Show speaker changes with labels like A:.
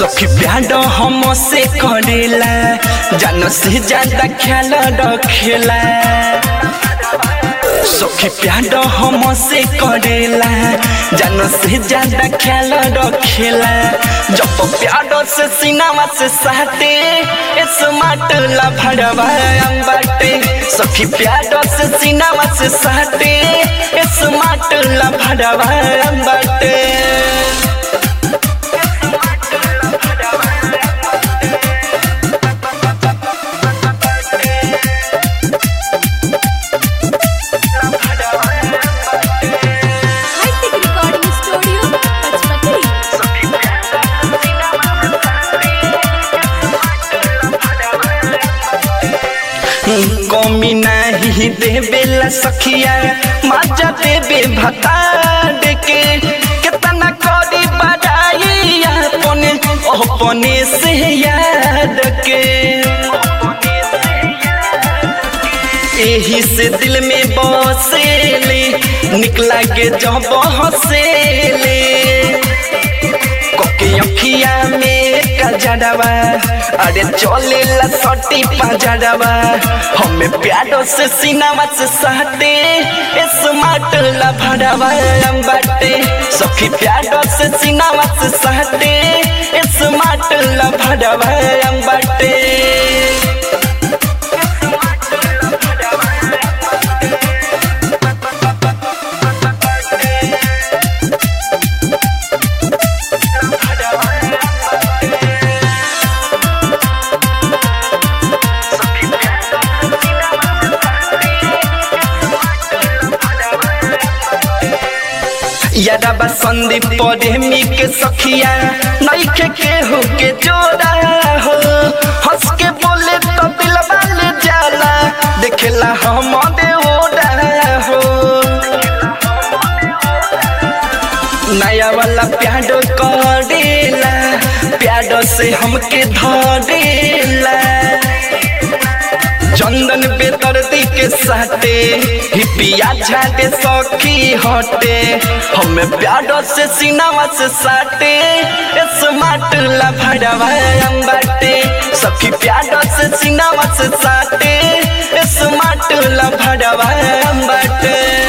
A: सखी प्यार हम से करेला जान से ज्यादा ख्याल रखेला सखी प्यार हम से करेला जान से ज्यादा ख्याल रखेला जब प्यार से सीनावा से साटे स्मार्ट ला भड़वा बाटे सखी प्यार से सीनावा से साटे स्मार्ट ला भड़वा बाटे
B: हाईटेक रिकॉर्डिंग स्टूडियो पचमढ़ी
A: कमी नहीं देवेला सखिया मजा देवे भतार के कितना करी बड़ाई अपने अपने से याद के यही से दिल में बसेले निकला के जब हसेले कोके अखिया में कजड़वा अरे चले ला सटी पजड़वा हमें प्यारो से सीनावा से सहते स्मार्ट ला भड़वा बाटे सखी प्यारो से सीनावा से सहते स्मार्ट ला भड़वा बाटे यादवा संदीप प्रेमी के सखिया नईखे केहू के जोड़ा हो हंस के बोले तो दिल ले जाला देखेला हम ओड़ा हो नया वाला प्याडो करेला प्याडो से हमके धरेला चंदन बेदर्दी के साथे हिपिया झाटे सखी हटे हमें प्यारो से सीनावा से साटे स्मार्ट ला भड़वा बाटे सखी प्यारो से सीनावा से साटे स्मार्ट ला भड़वा बाटे